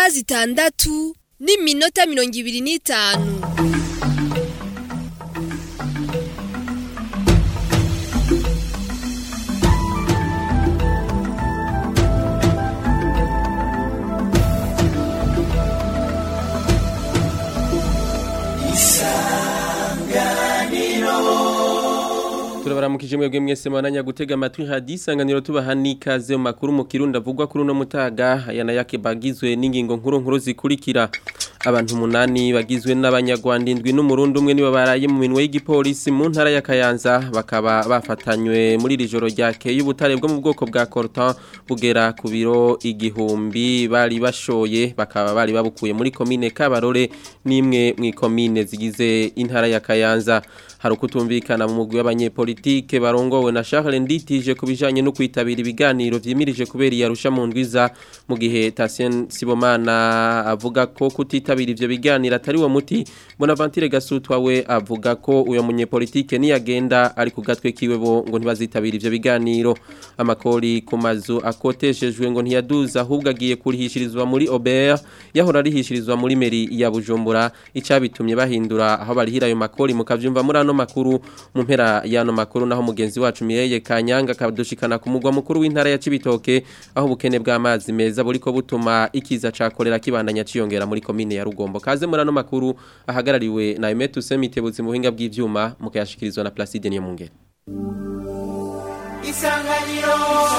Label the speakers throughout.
Speaker 1: zitandatu n'iminota mirongo ibiri n'itanu
Speaker 2: turabaramukije mwebwe mwese mwananya gutega amatwi hadi isanganiro tubaha n'ikaze mu makuru mu kirundi avugwa kuri uno mutaga aya nayo bagizwe n'ingingo nkuru nkuru zikurikira abantu umunani bagizwe n'abanyarwanda indwi n'umurundi umwe nibo baraye mu minwe y'igipolisi mu ntara ya Kayanza bakaba bafatanywe muri iri joro ryakeye ubutare bwo mu bwoko bwa Corton bugera ku biro igihumbi bari bashoye bakaba bari babukuye muri komine Kabarore n'imwe mu komine zigize intara ya Kayanza hari ukutumvikana mu mugwi w'abanyepolitike barongowe na Charles Nditije kubijanye no kwitabira ibiganiro vyimirije kubera yarusha mu ndwiza mu gihe Tatien Sibomana avuga ko kutitabira ivyo biganiro atari wo muti Bonaventure Gasutwa we avuga ko uyo munyepolitike niyagenda ari ku gatwe kiwe bo ngo ntibazitabira ivyo biganiro amakori ku mazu akoteshejwe ngo ntiyaduza ahubwo agiye kurihishirizwa muri Aubert yahora arihishirizwa muri meri ya Bujumbura icabitumye bahindura aho barihira ayo makori mukavyumva muri ano makuru mu mpera y'ano makuru naho mugenzi wacu Mireye Kanyanga kadushikana ku mugwa mukuru w'intara ya Cibitoke aho ubukene bw'amazi meza buriko butuma ikiza cakorera kibandanya ciyongera muri komine ya Rugombo kaze muri ano makuru ahagarariwe na Emetu Semitebutsi mu buhinga bw'ivyuma mukayashikirizwa na Placide niyo mungere
Speaker 3: Isanganiro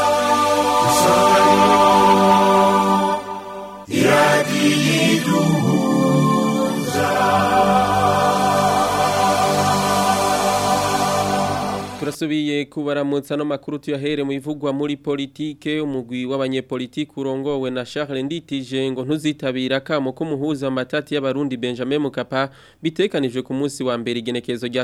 Speaker 3: Isanganiro
Speaker 2: turasubiye kubaramutsa no makuru tuyahere mu bivugwa muri politike umugwi w'abanyepolitike urongowe na Charles Nditije ngo ntuzitabira kamo ko muhuza amatati y'abarundi Benjamin Mukapa bitekanijwe ku munsi wa mbere igenekezo rya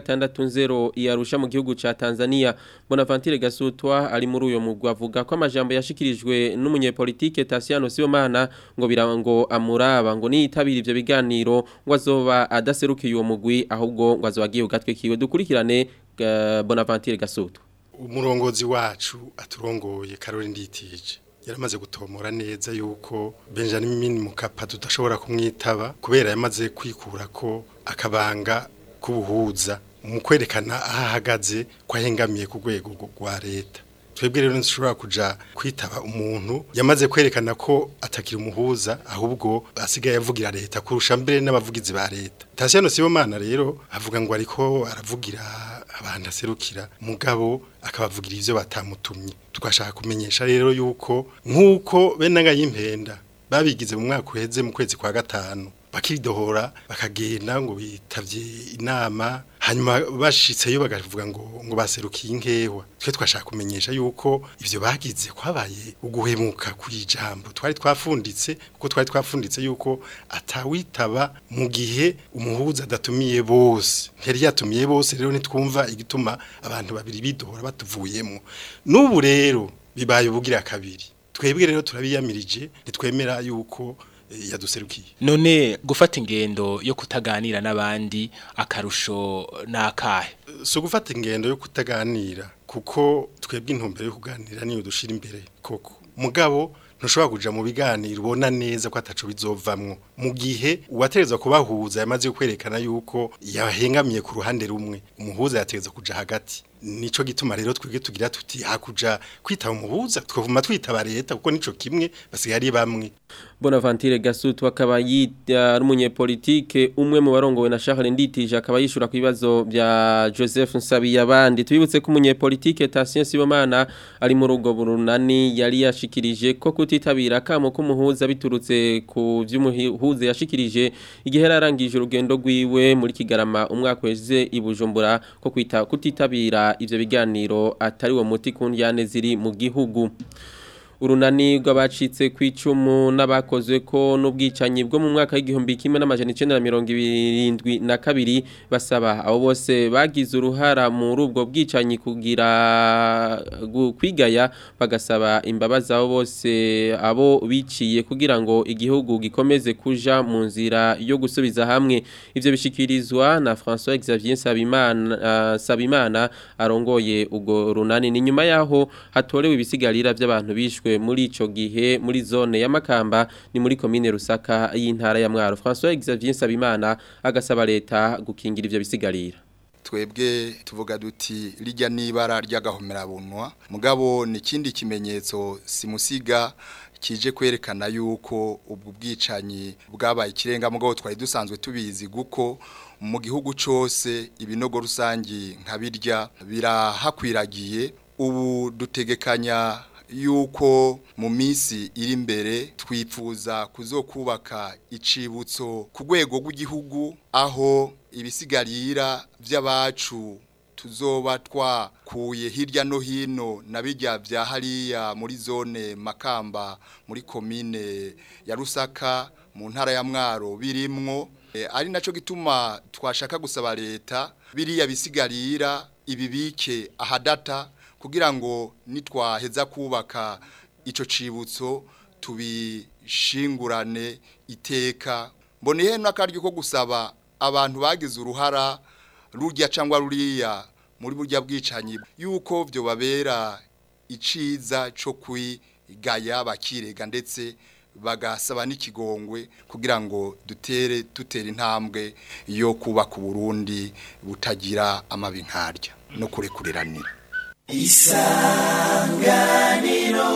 Speaker 2: 16.0 iyarusha mu gihugu ca Tanzania Bonaventure Gasutwa ari muri uyo mugwi avuga ko amajambo yashikirijwe n'umunyepolitike Tasiano Sibomana ngo birango amuraba ngo niyitabira ivyo biganiro ngo azoba adaserukiye uwo mugwi ahubwo ngo azobagiye ugatwe kiwe dukurikirane Bonaventure Gasutu
Speaker 4: umurongozi wacu aturongoye Karori Nditije yaramaze gutomora neza yuko Benjamin Mukapa tudashobora kumwitaba kubera yamaze kwikura ko akabanga kubuhuza mu kwerekana aho ahagaze ko ahengamiye ku rwego rwa leta twebwe rero nshobora kuja kwitaba umuntu yamaze kwerekana ko atakira umuhuza ahubwo asigaye avugira leta kurusha mbere n'abavugizi ba leta Tasiano Sibomana rero avuga ngo ariko aravugira abantu aserukira mugabo akabavugira ivyo batamutumye tugashaka kumenyesha rero yuko nkuko benaga yimpenda babigize mu mwaka uheze mu kwezi kwa gatanu bakidohora bakagenda ngo bitavye inama hanyuma bashitseyo bagavuga ngo ngo baserukiye inkewa twe twashaka kumenyesha yuko ivyo bagize kwabaye uguhemuka kwijambo twari twafunditse kuko twari twafunditse yuko atawitaba mu gihe umuhuza adatumiye bose ntiyari yatumiye bose rero nitwumva igituma abantu babiri bidohora batuvuyemo n'ubu rero bibaye ubugira kabiri twebwe rero turabiyamirije nitwemera yuko yaduserukiye
Speaker 5: none gufata ingendo yo kutaganira n'abandi akarusho nakahe
Speaker 4: so gufata ingendo yo kutaganira kuko twebwe intumbero yo kuganira niyo dushira imbere koko mugabo ntushobora kuja mu biganiro ubona neza ko ataco bizovamwo mu gihe uwaterezwa kubahuza yamaze kwerekana yuko yahengamiye ku ruhande rumwe umuhuza yaterezwa kuja hagati nico gituma rero twige tugira tuti hakuja kwitaba umuhuza twavuma twitaba leta kuko nico kimwe basigaye ari bamwe
Speaker 2: Bonaventure Gasutu akaba yita umunyepolitike umwe mu barongowe na Charles Nditije akaba yishura ku bibazo bya Joseph Nsabiyabandi tubibutse ko umunyepolitike Tatien Sibomana ari mu rugo burunani yari yashikirije ko kutitabira kamo ko muhuza biturutse ku vy'umuhuza yashikirije igihe yarangije urugendo rwiwe muri Kigarama umwaka weze ibujumbura ko kwita kutitabira ivyo biganiro atari wo muti kundyane ziri mu gihugu urunani rw'abacitse ku icumu n'abakozwe ko n'ubwicanyi bwo mu mwaka w'igihumbi kimwe n'amajana icenda na mirongo irindwi na kabiri basaba abo bose bagize uruhara muri ubwo bwicanyi kugira kwigaya bagasaba imbabazi abo bose abo biciye kugira ngo igihugu gikomeze kuja mu nzira yo gusubiza hamwe ivyo bishikirizwa na François Xavier Sabimana uh, Sabimana arongoye ubwo runani ni nyuma yaho hatorewe ibisigarira by'abantu bishwe bagizwe muri ico gihe muri zone ya Makamba ni muri commune Rusaka y'intara ya Mwaro François Xavier Sabimana agasaba leta gukingira ivyo bisigarira
Speaker 6: twebwe tuvuga duti rijya n'ibara ry'agahomerabunwa mugabo ni ikindi kimenyetso simusiga kije kwerekana yuko ubwo bwicanyi bwabaye ikirenga mugabo twari dusanzwe tubizi guko mu gihugu cyose ibinogo rusangi nka birya birahakwiragiye ubu dutegekanya yuko mu minsi iri imbere twifuza kuzokubaka icibutso ku rwego rw'igihugu aho ibisigarira by'abacu tuzoba twakuye hirya no hino na bijya bya hariya muri zone makamba muri komine ya rusaka mu ntara ya mwaro birimwo ari nacyo gituma twashaka gusaba leta biriya bisigarira ibibike ahadata kugira ngo nitwaheza kubaka icyo cibutso tubishingurane iteka mboneye n'akaryo ko gusaba abantu bagize uruhara rurya cyangwa ruriya muri burya bwicanyi yuko byo babera iciza cyo kwigaya bakirega ndetse bagasaba n'ikigongwe kugira ngo dutere dutera intambwe yo kubaka uburundi butagira amabi nkarya no kurekuriranira
Speaker 3: isanganiro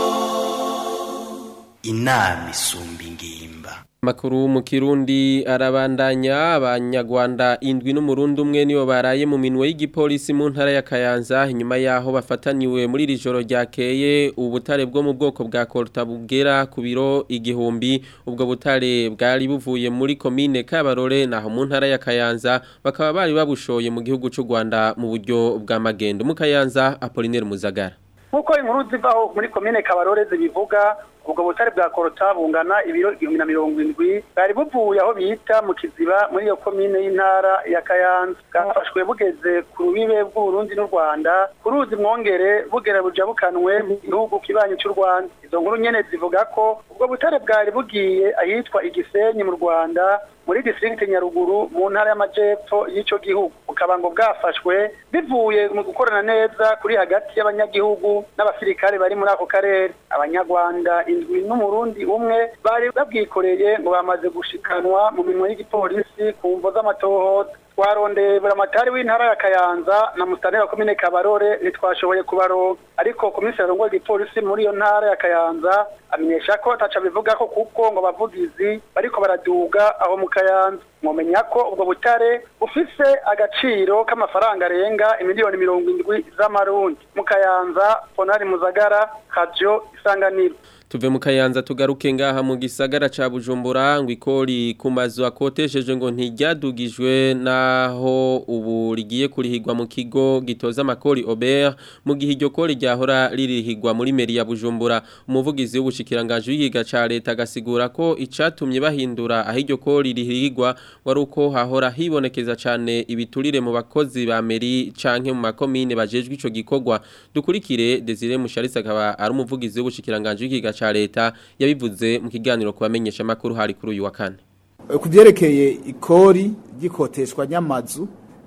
Speaker 3: inama isumba ingimba
Speaker 2: Makuru mu Kirundi arabandanya abanyarwanda indwi n'umurundi umwe nibo baraye mu minwe y'igipolisi mu ntara ya Kayanza inyuma yaho bafataniwe muri iri joro ryakeye ubutare bwo mu bwoko bwa Korta bugera ku biro igihumbi ubwo butare bwari buvuye muri komine Kabarore naho mu ntara ya Kayanza bakaba bari babushoye mu gihugu cy'u Rwanda mu buryo bwa magendo mu Kayanza Apollinaire Muzagara
Speaker 7: nkuko inkuru zivaho muri komine Kabarore zibivuga ubwo butare bwa korota bungana ibiro igihumbi na mirongo indwi bwari buvuye aho bita mu kiziba muri iyo komine y'intara ya kayanza bwafashwe bugeze ku rubibe bw'uburundi n'u rwanda ku ruzi mwongere bugera bujabukanwe mu gihugu kibanyi cy'u rwanda izo nkuru nyene zivuga ko ubwo butare bwari bugiye ahitwa igisenyi mu rwanda muri district nyaruguru mu ntara y'amajepfo y'ico gihugu bukaba ngo bwafashwe bivuye mu gukorana neza kuri hagati y'abanyagihugu n'abasirikare bari muri ako karere abanyarwanda indwi n'umurundi umwe bari babwikoreye ngo bamaze gushikanwa mu minwe y'igipolisi ku mvo z'amatohoza twarondeye buramatari w'intara ya kayanza na musitani wa komine kabarore ntitwashoboye kubaronka ariko komiseri arongoye igipolisi muri iyo ntara ya kayanza amenyesha ko ataca bivuga ko kuko ngo abavugizi bariko baraduga aho mu kayanza mwomenya ko ubwo butare bufise agaciro k'amafaranga arenga imiliyoni mirongo indwi z'amarundi mu kayanza ponari muzagara kajo isanganiro
Speaker 2: tuve mu kayanza tugaruke ngaha mu gisagara ca Bujumbura ngo ikori ku mazu akotesheje ngo ntiryadugijwe naho ubu rigiye kurihigwa mu kigo gitoza amakori Aubert mu gihe iryo kori ryahora ririhigwa muri meri ya Bujumbura umuvugizi w'ubushikiranganje w'igiga ca leta agasigura ko icatumye bahindura aho iryo kori rihigwa wari uko hahora hibonekeza cane ibiturire mu bakozi ba meri canke mu makomine bajejwe ico gikorwa dukurikire Desire Musharisa akaba ari umuvugizi w'ubushikiranganje w'igiga ca leta yabivuze mu kiganiro kubamenyesha makuru hari kuri uyu wa kane
Speaker 8: ku byerekeye ikori ry'ikoteshwa nyamazu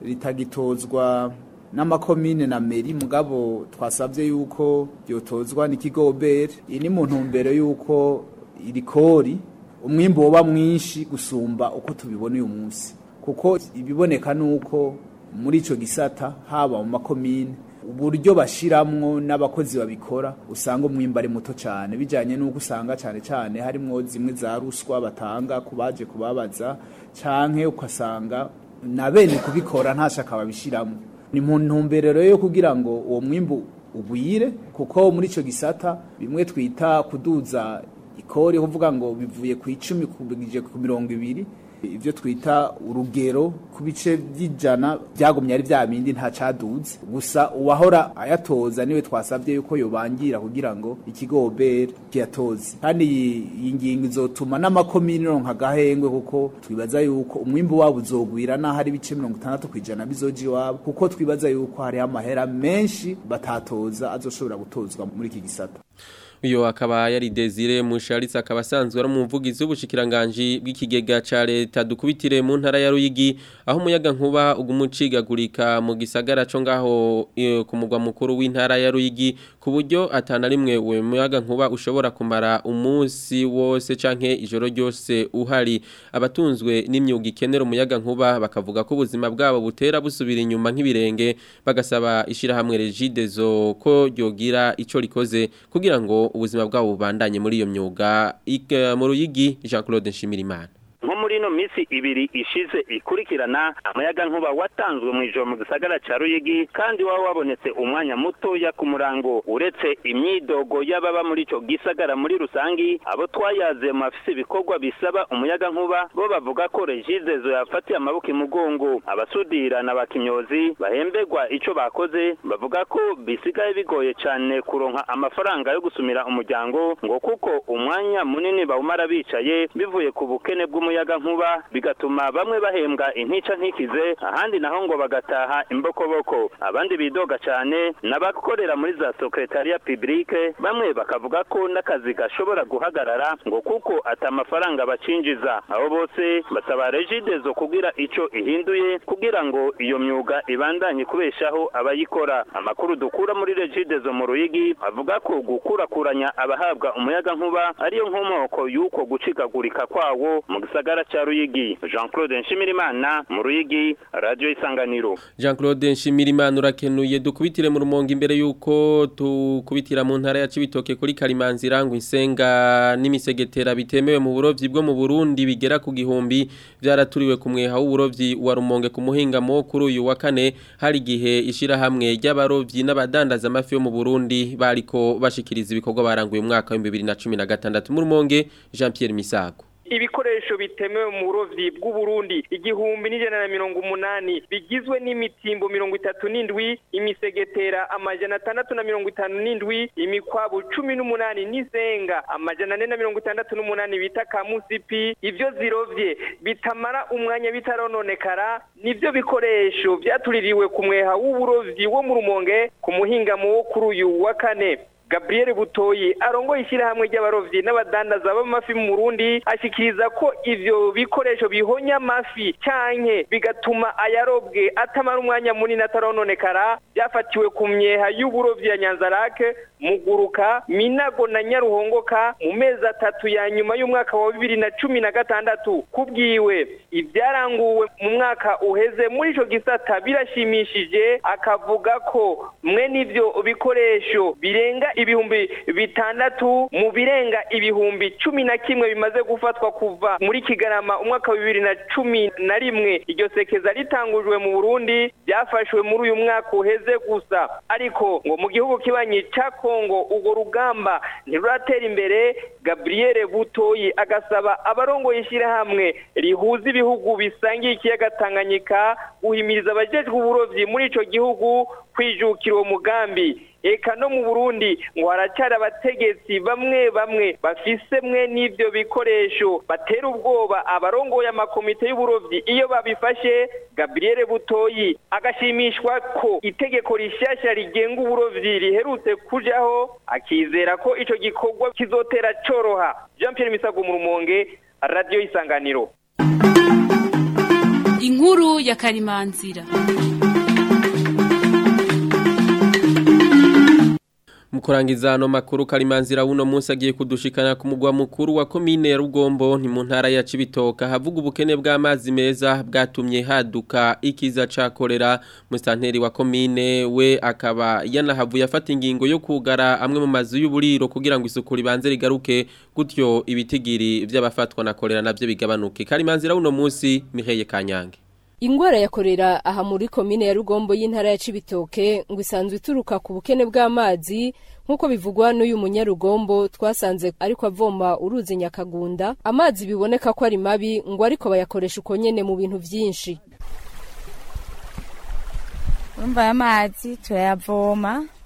Speaker 8: ritagitozwa n'amakomine na meri mugabo twasabye yuko ryotozwa n'ikigo obere iyi ni mu ntumbero yuko iri kori umwimbo woba mwinshi gusumba uko tubibona uyu munsi kuko ibiboneka nuko muri ico gisata haba mu makomine uburyo bashiramwo n'abakozi babikora usanga umwimba ari muto cyane bijanye nuko usanga cyane cyane harimo zimwe za ruswa batanga kubaje kubabaza canke ukasanga na bene kubikora ntashaka babishiramo ni mu ntumbero yo kugira ngo uwo mwimbu ugwire kuko muri ico gisata bimwe twita kuduza ikori kuvuga ngo bivuye ku icumi kubigije ku mirongo ibiri ibyo twita urugero ku bice by'ijana byagumye ari bya bindi nta caduze gusa uwahora ayatoza niwe twasabye yuko yobangira kugira ngo ikigo obere kiyatoze kandi iyi ngingo izotuma n'amakomini ronka agahengwe kuko twibaza yuko umwimbu wabo uzogwira naho ari ibice mirongo itandatu ku ijana bizoja iwabo kuko twibaza yuko hariho amahera menshi batatoza azoshobora gutozwa muri iki gisata
Speaker 2: uyo akaba yari Desire Musharitsa akaba asanzwe ari umuvugizi w'ubushikiranganje bw'ikigega ca leta dukubitire mu ntara ya Ruyigi aho umuyaga nkuba ugumucigagurika mu gisagara co ngaho eh, ku mugwa mukuru w'intara ya Ruyigi ku buryo atana rimwe we muyaga nkuba ushobora kumara umunsi wose canke ijoro ryose uhari abatunzwe n'imyuga ikenera umuyaga nkuba bakavuga ko ubuzima bwabo butera busubira inyuma nk'ibirenge bagasaba ishirahamwe Regidezo ko ryogira ico rikoze kugira ngo ubuzima bwabo bubandanye muri iyo myuga Ika- mu Ruyigi Jean Claude Nshimirimana
Speaker 9: nko muri ino minsi ibiri ishize ikurikirana amayaga nkuba watanzwe mu ijoro mu gisagara ca Ruyigi kandi waba wabonetse umwanya mutoya ku murango uretse imyidogo y'ababa muri ico gisagara muri rusangi abo twayaze mu bafise ibikorwa bisaba umuyaga nkuba bo bavuga ko regidezo yafatiye amaboko imugongo abasudira na bakimyozi bahemberwa ico bakoze bavuga ko bisigaye bigoye cane kuronka amafaranga yo gusumira umuryango ngo kuko umwanya munini bawumara bicaye bivuye ku bukene bw'umuyaga nkuba bigatuma bamwe bahembwa intica ntikize ahandi naho ngo bagataha imbokoboko abandi bidoga cyane n'abakorera muri za secretariat publique bamwe bakavuga ko n'akazi gashobora guhagarara ngo kuko ata mafaranga bacinjiza abo bose basaba regidezo kugira ico ihinduye kugira ngo iyo myuga ibandanye kubeshaho abayikora amakuru dukura muri regidezo mu ruyigi avuga ko gukurakuranya abahabwa umuyaga nkuba ariyo nkomoko y'uko gucikagurika kwawo mu gisagara ca ruyigi jean claude nshimirimana mu ruyigi radio isanganiro
Speaker 2: Jean Claude Nshimirimana urakenuye dukubitire mu rumonge imbere yuko tukubitira mu ntara ya Cibitoke kuri Karimanzira ngo insenga n'imisegetera bitemewe mu burovyi bwo mu Burundi bigera ku gihumbi byaraturiwe ku mweha w'uburovyi wa rumonge ku muhinga mo kuri uyu wa kane hari gihe ishira hamwe ry'abarovyi n'abadandaza amafi yo mu Burundi bariko bashikiriza ibikorwa baranguye mu mwaka wa 2016 mu rumonge Jean Pierre Misago
Speaker 10: ibikoresho bitemewe mu burovyi bw'uburundi igihumbi n'ijana na mirongo umunani bigizwe n'imitimbo mirongo itatu n'indwi imisegetera amajana atandatu na mirongo itanu n'indwi imikwabu cumi n'umunani n'izenga amajana ane na mirongo itandatu n'umunani bita kamusipi ivyo zirovye bitamara umwanya bitarononekara nivyo bikoresho vyatuririwe ku mweha w'uburovyi wo mu rumonge ku muhingamo wo kuri uyu wa kane Gabriel Butoyi arongoye ishyirahamwe ry'abarovyi n'abadandaza b'amafi mu Burundi ashikiriza ko ivyo bikoresho bihonya amafi canke bigatuma ayarobwe atamara umwanya munini atarononekara byafatiwe ku myeha y'uburovyi ya Nyanzarake Muguruka Minago na Nyaruhongoka mu mezi atatu ya nyuma y'umwaka wa bibiri na cumi na gatandatu kubwiwe ibyaranguwe mu mwaka uheze muri ico gisata birashimishije akavuga ko mwe n'ivyo bikoresho birenga ibihumbi bitandatu mu birenga ibihumbi cumi na kimwe bimaze gufatwa kuva muri kigarama umwaka wa bibiri na cumi na rimwe iryo sekeza ritangujwe mu burundi byafashwe muri uyu mwaka uheze gusa ariko ngo mu gihugu kibanyi ca kongo urwo rugamba ntiruratera imbere gabriel butoyi agasaba abarongoye ishyirahamwe rihuza ibihugu bisangiye ikiyaga tanganyika guhimiriza abajejwe uburovyi muri ico gihugu kwijukira uwo mugambi eka no mu Burundi ngo haracyari abategetsi bamwe bamwe bafise mwe n'ivyo bikoresho batera ubwoba abarongoye amakomite y'uburovyi iyo babifashe Gabriel Butoyi agashimishwa ko itegeko rishasha rigenga uburovyi riherutse kujaho akizera ko ico gikorwa kizotera coroha Jean Pierre Misago mu Rumonge Radio Isanganiro
Speaker 11: Inkuru ya Karimanzira
Speaker 2: Mukurangiza ano makuru karimanzira uno munsi agiye kudushikana ku mugwa mukuru wa komine ya Rugombo ni mu ntara ya Cibitoka havuga ubukene bw'amazi meza bwatumye haduka ikiza ca kolera mustanteri wa komine we akaba yanahavuye afata ingingo yo kugara amwe mu mazu y'uburiro kugira ngo isuku ribanze rigaruke gutyo ibitigiri vy'abafatwa na kolera navyo bigabanuke karimanzira uno munsi Miheye Kanyange
Speaker 12: Ingwara ya korera aha muri komine ya Rugombo y'intara ya Cibitoke ngo isanzwe ituruka ku bukene bw'amazi nkuko bivugwa n'uyu munyarugombo twasanze ariko avoma uruzi nyakagunda amazi biboneka ko ari mabi ngo ariko bayakoresha uko nyene mu bintu vyinshi
Speaker 13: urumva aya mazi turayavoma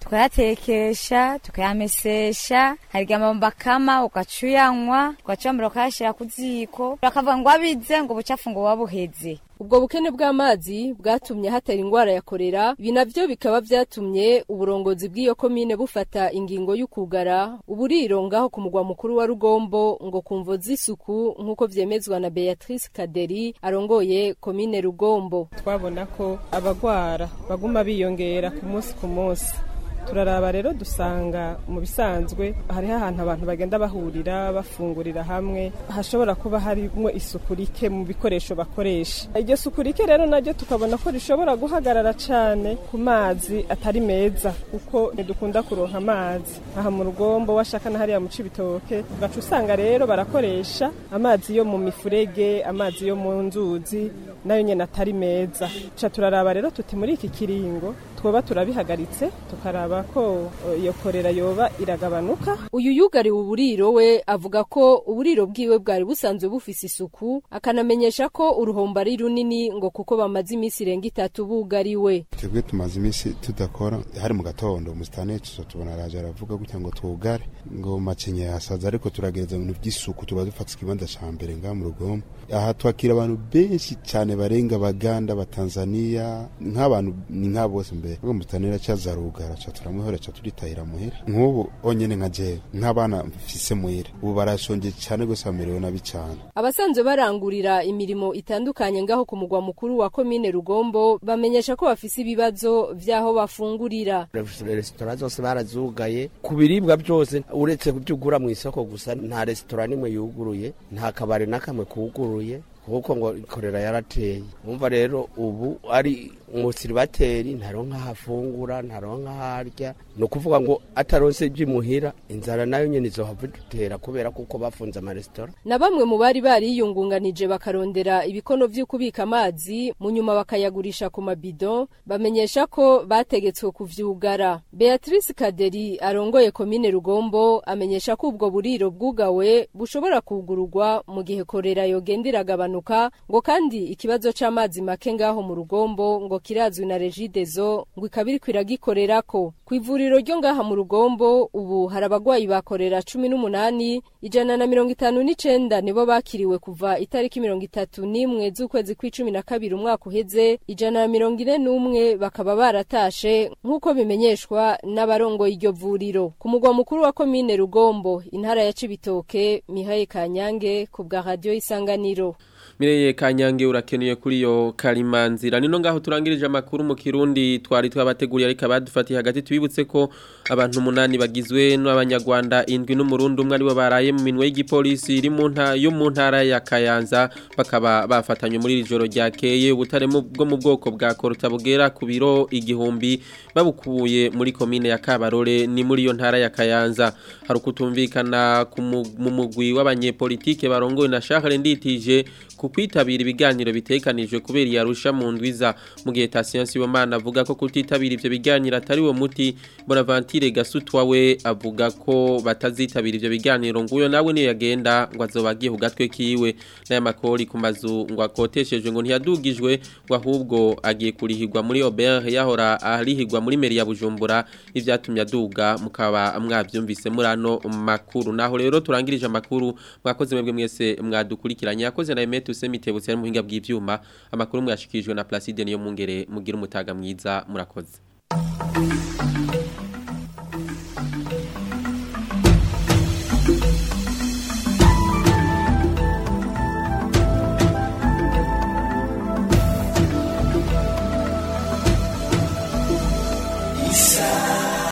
Speaker 13: tukayatekesha tukayamesesha harya amabomba akama ugaca uyanywa ugaca wambara ukayashyira ku ziko bakavuga ngo wabize ngo ubucafu ngo wabuheze
Speaker 12: ubwo bukene bw'amazi bwatumye hatera ingwara ya korera ibi navyo bikaba vyatumye uburongozi bw'iyo komine bufata ingingo y'ukugara uburiro ngaho ku mugwa mukuru wa rugombo ngo kumvo z'isuku nk'uko vyemezwa na beatrice kaderi arongoye komine rugombo
Speaker 14: twabona ko abagwara baguma biyongera ku munsi ku munsi turaraba rero dusanga mu bisanzwe hariho ahantu abantu bagenda bahurira bafungurira hamwe hashobora kuba harimo isuku rike mu bikoresho bakoresha iryo suku rike rero naryo tukabona ko rishobora guhagarara cyane ku mazi atari meza kuko ntidukunda kuronka amazi aha mu rugombo washaka na hariya mu cibitoke ugaca usanga rero barakoresha amazi yo mu mifurege amazi yo mu nzuzi nayo nyene atari meza ca turaraba rero tuti muri iki kiringo twoba turabihagaritse tukaraba ko iyo korera yoba iragabanuka
Speaker 12: uyu yugariwe uburiro we avuga ko uburiro bwiwe bwari busanzwe bufise isuku akanamenyesha ko uruhombo ari runini ngo kuko bamaze iminsi irenga itatu bugariwe
Speaker 15: twebwe tumaze iminsi tudakora hari mu gatondo umusitani tuza tubona araje aravuga gutya ngo twugare ngo macinye yasaza ariko turagereza ibintu by'isuku tuba dufata ikibanza ca mbere ngaha mu rugombo aha twakira abantu benshi cyane barenga baganda batanzania nk'abantu ni nk'abo bose mbere ubwo mutanira caza rugara ca turamuhora ca turitahira muhira nk'ubu onyene nka jewe nk'abana mfise muhira ubu barashonje cyane gose bamerewe nabi cyane
Speaker 12: abasanzwe barangurira imirimo itandukanye ngaho ku mugwa mukuru wa komine rugombo bamenyesha ko bafise ibibazo vy'aho bafungurira
Speaker 16: resitora zose barazugaye ku biribwa byose uretse kubyo ugura mu isoko gusa nta resitora n'imwe yuguruye nta kabari n'akamwe kuguruye kuko ngo korera yarateye umva rero ubu ari umusiribateri ntaronka hafungura ntaronka harya ni ukuvuga ngo ataronse iby'imuhira inzara nayo nyene izohava idutera kubera kuko bafunze amaresitora
Speaker 12: na bamwe mu bari bariyungunganije bakarondera ibikono vyo kubika amazi mu nyuma bakayagurisha ku mabido bamenyesha ko bategetswe kuvyugara beatrice kaderi arongoye komine rugombo amenyesha ko ubwo buriro bwugawe bushobora kugururwa mu gihe korera yogenda iragabanuka ngo kandi ikibazo c'amazi make ngaho mu rugombo ngo kirazwi na regidezo ngo ikaba iriko iragikorerako ku ivuriro ryo ngaha mu rugombo ubu hari abagwayi bakorera cumi n'umunani ijana na mirongo itanu n'icenda nibo bakiriwe kuva itariki mirongo itatu n'imwe z'ukwezi kw'icumi na kabiri umwaka uheze ijana na mirongo ine n'umwe bakaba baratashe nk'uko bimenyeshwa n'abarongoye iryo vuriro ku mugwa mukuru wa komine rugombo intara ya cibitoke mihaye kanyange ku bwa radiyo isanganiro
Speaker 2: Mireye kanyange urakenuye kuri yo karimanzira nino ngaho turangirije amakuru mu kirundi twari twabateguriye ariko abadufatiye hagati tubibutse ko abantu umunani bagizwe n'abanyarwanda indwi n'umurundi umwe aribo baraye mu minwe y'igipolisi iri mu ntara yo mu ntara ya Kayanza bakaba bafatanywe muri iri joro ryakeye ubutare bwo mu bwoko bwa Korota bugera ku biro igihumbi babukuye muri komine ya Kabarore ni muri iyo ntara ya Kayanza hari kutumvikana mu mugwi w'abanyepolitike barongoye na Charles Nditije ku kwitabira ibiganiro bitekanijwe kubera iyarusha mu ndwiza mu gihe Tasiyansi Bomana avuga ko kutitabira ivyo biganiro atari wo muti Bonaventure Gasutwa we avuga ko batazitabira ivyo biganiro nguyo nawe niyo yagenda ngo azobagiye ku gatwe kiwe n'aya makori ku mazu ngo akoteshejwe ngo ntiyadugijwe ngo ahubwo agiye kurihirwa muri Aubert yahora arihirwa muri meri ya Bujumbura ivyatumye aduga mukaba mwavyumvise murano makuru naho rero turangirije amakuru mwakoze mwebwe mwese mwadukurikiranye yakoze na Emet Usemitebutse ari muhinga bw'ivyuma amakuru mwashikijwe na Placide niyo mungere mugira umutaga mwiza murakoze